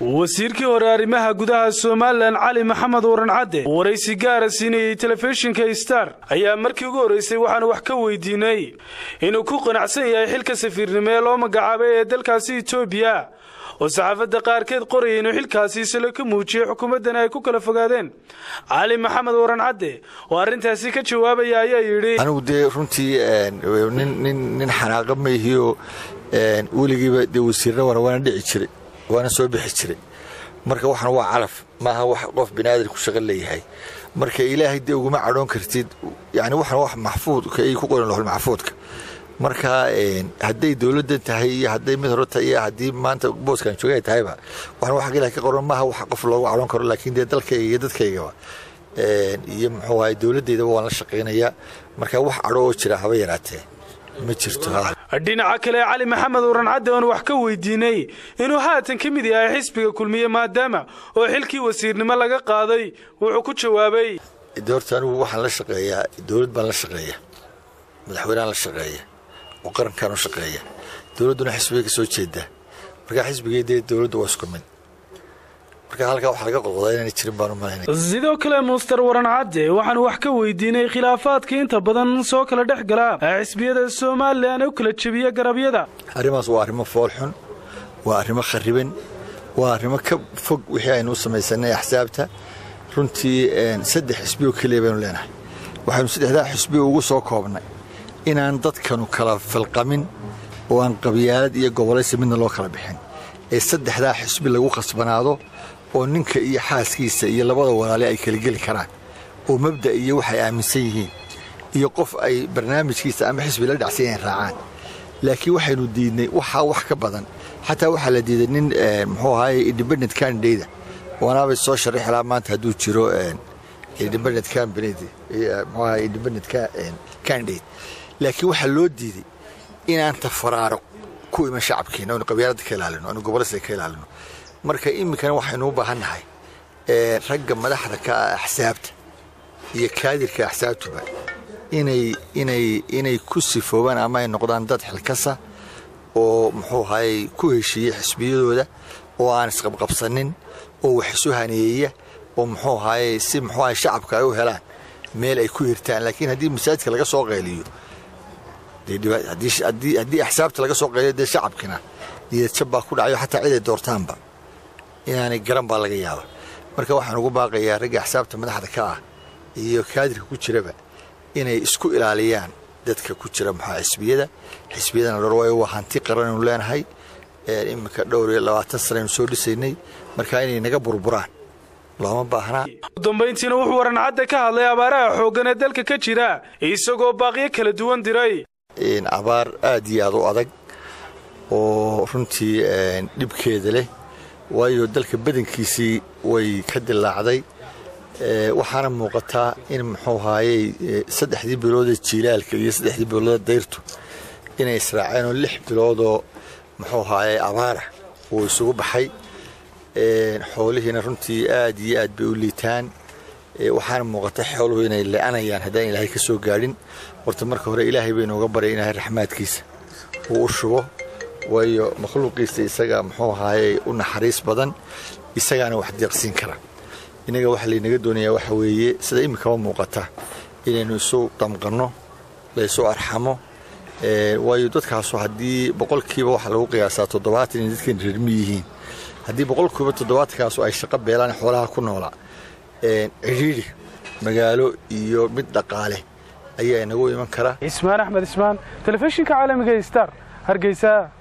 wasiirkii hore arrimaha gudaha somalilan cali maxamed waran cadde oo waraysi gaara siinayey telefishinka star ayaa markii ugu horraysay waxaanu wax ka weydiinay inuu ku qanacsan yahay xilka safiirnimo ee loo magacaabay ee dalkaasi etoobiya oo saxaafadda qaarkeed qoraya inuu xilkaasi salo ka muujiyey xukuumaddana ay ku kala fogaadeen cali maxamed waran cadde oo arrintaasi ka jawaabaya ayaa yidhi anigu dee runtii nin xanaaqa mayhiyo weligiiba dee wasiirna wana waana dhici jiray waana soo bixi jiray marka waxan waa calaf maaha wax qof biniaadan ku shaqo leeyahay marka ilaahay dee uguma cadhoon kartid yani waxan wax maxfuudka ay ku qoran lohol maxfuudka marka hadday dowladdan tahay iyo hadday mid hore tahay iyo haddii maanta booskan jooga ay tahayba waxan wax ilahay ka qoran maaha wax qof loogu cadhoon karo laakiin dee dalkayga iyo dadkaygaba iyo muxuu ahay dowladdeydaba waan la shaqaynayaa marka wax cadho oo jira haba yaraatee ma jirto dhinaca kale cali maxamed waran cadde oon wax ka weydiinay inuu haatan ka mid yahay xisbiga kulmiye maadaama oo xilkii wasiirnimo laga qaaday wuxuu ku jawaabay de horta anigu waxaan la shaqeeyaa dowlad baan la shaqeeya madaxweyneaan la shaqeeya oo qarankaan u shaqeeya dowladduna xisbigay ka soo jeedaa marka xisbigii dee dowladdu waa isku mid marka halkaa waxa laga qolqodaa inaana jirin baan u malaynaya sidoo kale muster waran cadde waxaanu wax ka weydiinay khilaafaadka inta badan soo kala dhex gala xisbiyada somalilan u kala jebiya garabyada arrimaas waa arrimo foolxun waa arrimo khariban waa arrimo ka fog wixii aynu u samaysanay axsaabta runtii saddex xisbioo keliya baynu leenahay waxaynu saddexdaa xisbiyo ugu soo koobnay inaan dadkanu kala falqamin oo aan qabyaalad iyo gobolaysi midna loo kala bixin ee saddexdaa xisbi lagu khasbanaado oo ninka iyo xaaskiisa iyo labada walaale ay kala geli karaan oo mabda iyo waxay aaminsan yihiin iyo qof ay barnaamijkiisa ama xisbi la dhacsan yahin raacaan laakiin waxaynu diidnay waxaa wax ka badan xataa waxaa la diiday nin muxuu ahaye independent candidate wanaabay soo sharaxi lahaa maanta hadduu jiro independent candidate muxuu ahaye independent candidate laakiin waxaa loo diiday inaan tafaraaro ku iman shacabkeena aynu qabyaaladda ka ilaalino aynu gobolaysiga ka ilaalino marka iminkana waxaynu u baahannahay ragga madaxda ka ah axsaabta iyo kaadirka axsaabtuba inay inay inay ku sifoobaan ama ay noqdaan dad xilkasa oo muxuu ahaye ku heshiiya xisbiyadooda oo aan isqabqabsanin oo wax isu haneeya oo muxuu ahaye si muxuu ahaye shacabka ay u helaan meel ay ku hirtaan laakiin haddii masaajidka laga soo qayliyo haddii axsaabta laga soo qayliyo dee shacabkina niyadjab baa ku dhacayo xataa cid ay doortaanba inaanay garan baa laga yaaba marka waxaan ugu baaqayaa ragga axsaabta madaxda ka ah iyo kaadirka ku jiraba inay isku ilaaliyaan dadka ku jira maxaa xisbiyada xisbiyadana dhor waayo waa hanti qaranaynu leenahay iminka dhowr iyo labaatan sanaynu soo dhisaynay marka inay naga burburaan looma baahnaa udambayntiina wuxuu waran cadde ka hadlay abaaraha xooggan ee dalka ka jira isagoo baaqyo kala duwan diray abaar aad iyo aad u adag oo runtii dhibkeeda leh waayo dalka badankiisii way ka dilaacday waxaana muuqataa in muxuu ahaayey saddexdii biloodee jiilaalka iyo saddexdii biloodee dayrtu inay israaceen oo lix biloodoo muxuu ahaayey abaara uu isugu baxay xoolihiina runtii aad iyo aad bay u liitaan waxaana muuqata xooluhu inay le-anayaan haddaan ilaahay ka soo gaadhin horta marka hore ilaahay baynooga baray ilaahay raxmaadkiisa uu u shubo waayo makhluuqiisa isaga muxuu ahaayey u naxariis badan isagaana wax deeqsiin kara innaga waxa laynaga doonayaa waxa weeye sida iminkaba muuqata inaynu isu damqanno laysu arxamo waayo dadkaasu haddii boqolkiiba waxaa lagu qiyaasaa toddobaatan inay dadkan reermi yihiin haddii boqolkiiba toddobaatankaas ay shaqo beelaan xoolaha ku noolaa cidhiidhi magaalo iyo mid dhaqaale ayaa inagu iman kara cismaan axmed ismaan telefishinka caalamiga star hargeysa